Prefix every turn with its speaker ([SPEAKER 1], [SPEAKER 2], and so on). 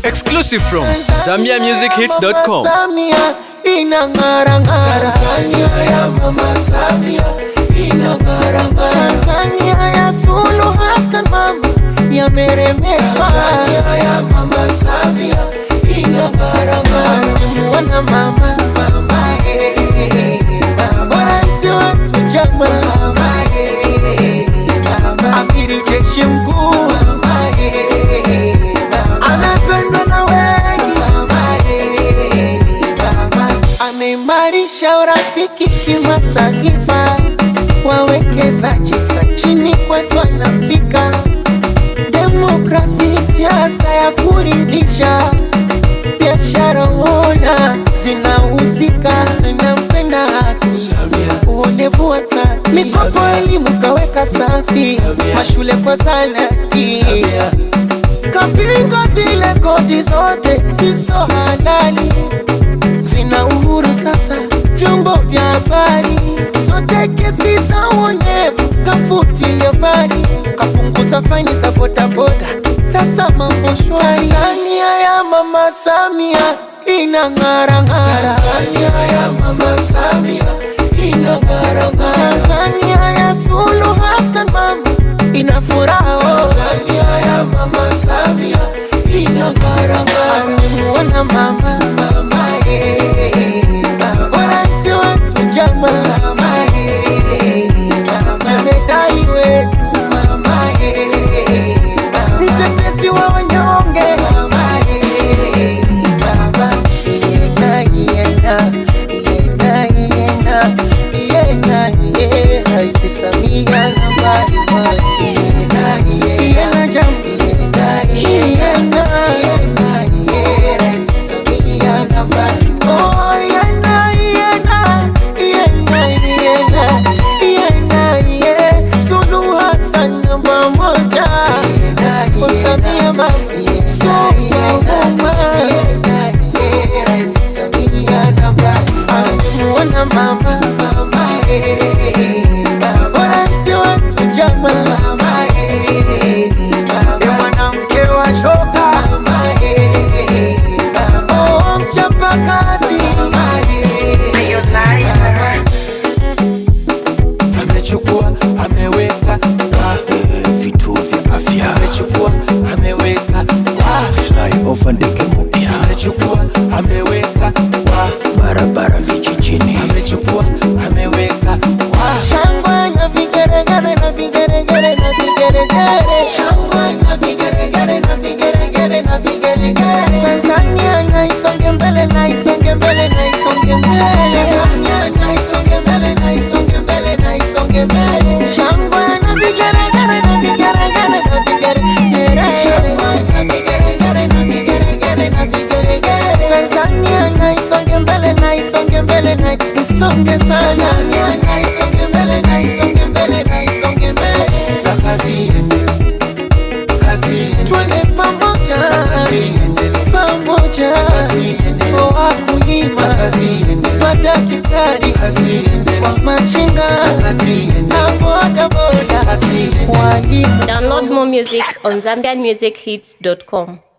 [SPEAKER 1] Exclusive from ZambiaMusicHits.com.
[SPEAKER 2] Samia inang'ara ng'ara. Tanzania ya mama Samia inang'ara ng'ara. Tanzania ya Suluhu Hassan mama yameremeshwa. Tanzania ya mama Samia inang'ara ng'ara. Amemuona mama mama eh, mama. Rais wetu chama mama eh, mama. Amiri jeshi mkuu mama eh, mama. Anapendwa na wengi mama eh, mama. Ameimarisha urafiki kimataifa, wawekezaji sa chini kwetu anafika. Demokrasi, siasa ya kuridhisha, biashara ona zinauzika, zinampenda haki, uonevu wa taki, mikopo elimu kaweka safi, mashule kwa zanati kapinga zile koti zote siso halali, vina uhuru sasa vyombo vya habari, zote kesi za uonevu kafutilia mbali, kapunguza faini za bodaboda, sasa mambo shwari. Tanzania ya mama Samia inang'ara ng'ara. Tanzania ya mama Samia inang'ara ng'ara. Tanzania ya Suluhu Hassan mama ina furaha. Tanzania ya mama Samia inang'ara ng'ara. Amemuona mama mama eh, mama. Rais wetu chama mama eh, mama. Jemedari wetu mama eh, mama. Mtetezi wa wanyonge mama eh, mama. Yena, yena, yena, yena, yena, yena. Rais Samia nambari moja. Yena, yena, jam- yena, yena, yena, yena. Rais Samia nambari moja. Oh, yena, yena, yena, yena, yena, yena. Suluhu Hassan namba moja. Oh, Samia mama, Amemuona mama mama eh, mama. Rais wetu chama mama eh, mama. Ni mwanamke wa shoka mama eh, mama. Oh, mchapa kazi mama eh, mama. Amechukua ameweka kwa
[SPEAKER 3] eh, vituo vya afya
[SPEAKER 2] amechukua ameweka kwa
[SPEAKER 3] flyover ndege mpya
[SPEAKER 2] amechukua ameweka kwa
[SPEAKER 3] barabara vijijini
[SPEAKER 2] amechukua ameweka kwa shangwe na vigeregere na vigeregere na vigeregere shangwe na vigeregere na vigeregere na vigeregere Tanzania na isonge mbele na isonge mbele na isonge mbele Tanzania na isonge mbele na isonge mbele na isonge mbele shangwe na vigeregere na vigeregere na vigeregere shangwe na vigeregere na vigeregere na vigeregere Tanzania na isonge mbele na isonge mbele na isonge sana Tanzania na isonge mbele na isonge mbele na isonge mbele na kazi iendelee kazi iendelee twende pamoja kazi iendelee pamoja kazi iendelee kwa wakulima kazi iendelee madaktari kazi iendelee kwa machinga kazi iendelee na boda boda kazi iendelee walimu
[SPEAKER 4] Download more music on ZambianMusicHits.com.